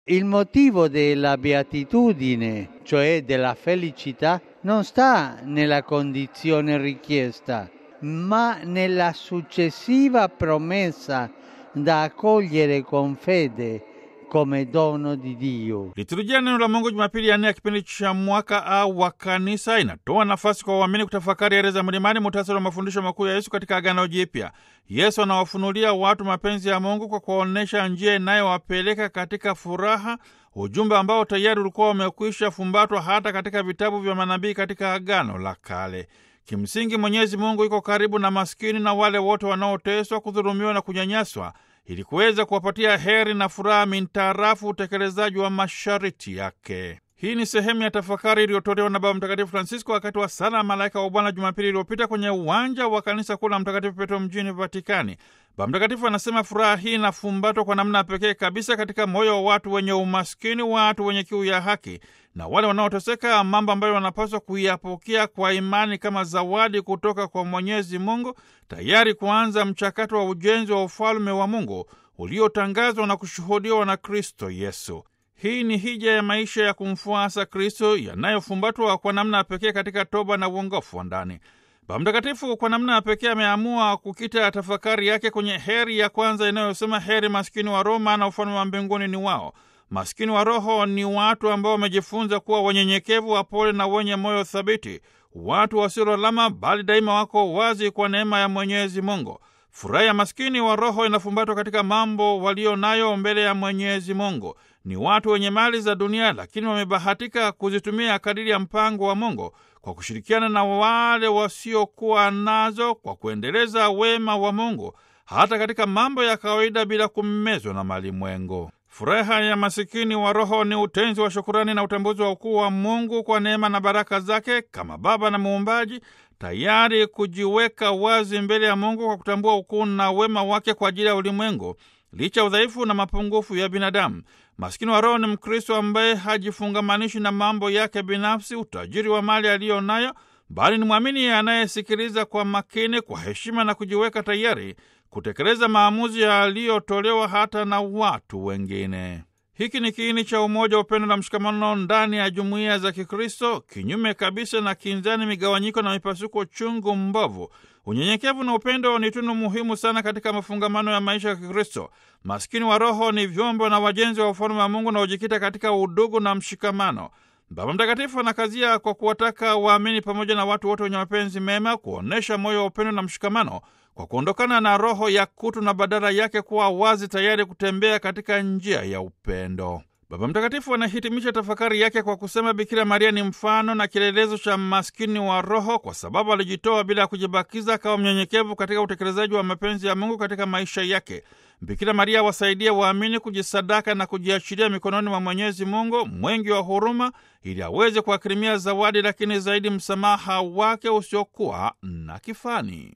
Il motivo della beatitudine, cioè della felicità, non sta nella condizione richiesta, ma nella successiva promessa da accogliere con fede come dono di Dio. Liturujia ya neno la Mungu Jumapili ya nne ya kipindi cha mwaka A wa Kanisa inatoa nafasi kwa waamini kutafakari yale za mlimani, muhtasari wa mafundisho makuu ya Yesu katika Agano Jipya. Yesu anawafunulia watu mapenzi ya Mungu kwa kuwaonyesha njia inayowapeleka katika furaha, ujumbe ambao tayari ulikuwa umekwisha fumbatwa hata katika vitabu vya manabii katika Agano la Kale. Kimsingi, Mwenyezi Mungu iko karibu na maskini na wale wote wanaoteswa, kudhulumiwa na kunyanyaswa ili kuweza kuwapatia heri na furaha mintarafu utekelezaji wa masharti yake. Hii ni sehemu ya tafakari iliyotolewa na Baba Mtakatifu Francisco wakati wa sala ya malaika wa Bwana Jumapili iliyopita kwenye uwanja wa kanisa kuu la Mtakatifu Petro mjini Vatikani. Baba Mtakatifu anasema furaha hii inafumbatwa kwa namna pekee kabisa katika moyo wa watu wenye umaskini, watu wenye kiu ya haki na wale wanaoteseka, mambo ambayo wanapaswa kuyapokea kwa imani kama zawadi kutoka kwa Mwenyezi Mungu, tayari kuanza mchakato wa ujenzi wa ufalme wa Mungu uliotangazwa na kushuhudiwa na Kristo Yesu. Hii ni hija ya maisha ya kumfuasa Kristo yanayofumbatwa kwa namna ya pekee katika toba na uongofu wa ndani. Baba Mtakatifu kwa namna ya pekee ameamua kukita tafakari yake kwenye heri ya kwanza inayosema, heri maskini wa roho, maana ufalme wa mbinguni ni wao. Maskini wa roho ni watu ambao wamejifunza kuwa wanyenyekevu, wapole na wenye moyo thabiti, watu wasiololama, bali daima wako wazi kwa neema ya Mwenyezi Mungu. Furaha ya maskini wa roho inafumbatwa katika mambo walio nayo mbele ya Mwenyezi Mungu. Ni watu wenye mali za dunia, lakini wamebahatika kuzitumia kadiri ya mpango wa Mungu kwa kushirikiana na wale wasiokuwa nazo, kwa kuendeleza wema wa Mungu hata katika mambo ya kawaida bila kummezwa na malimwengu. Furaha ya masikini wa roho ni utenzi wa shukurani na utambuzi wa ukuu wa Mungu kwa neema na baraka zake kama Baba na Muumbaji, tayari kujiweka wazi mbele ya Mungu kwa kutambua ukuu na wema wake kwa ajili ya ulimwengu licha udhaifu na mapungufu ya binadamu. Maskini wa roho ni Mkristo ambaye hajifungamanishi na mambo yake binafsi, utajiri wa mali aliyo nayo, bali ni mwamini anayesikiliza kwa makini, kwa heshima na kujiweka tayari kutekeleza maamuzi yaliyotolewa hata na watu wengine. Hiki ni kiini cha umoja, upendo na mshikamano ndani ya jumuiya za Kikristo, kinyume kabisa na kinzani, migawanyiko na mipasuko chungu mbovu. Unyenyekevu na upendo ni tunu muhimu sana katika mafungamano ya maisha ya Kikristo. Maskini wa roho ni vyombo na wajenzi wa ufalme wa Mungu unaojikita katika udugu na mshikamano. Baba Mtakatifu anakazia kwa kuwataka waamini pamoja na watu wote wenye mapenzi mema kuonyesha moyo wa upendo na mshikamano kwa kuondokana na roho ya kutu na badala yake kuwa wazi, tayari kutembea katika njia ya upendo. Baba Mtakatifu anahitimisha tafakari yake kwa kusema Bikira Maria ni mfano na kielelezo cha maskini wa roho, kwa sababu alijitoa bila ya kujibakiza, akawa mnyenyekevu katika utekelezaji wa mapenzi ya Mungu katika maisha yake. Bikira Maria wasaidia waamini kujisadaka na kujiachilia mikononi mwa Mwenyezi Mungu mwingi wa huruma, ili aweze kuakirimia zawadi, lakini zaidi msamaha wake usiokuwa na kifani.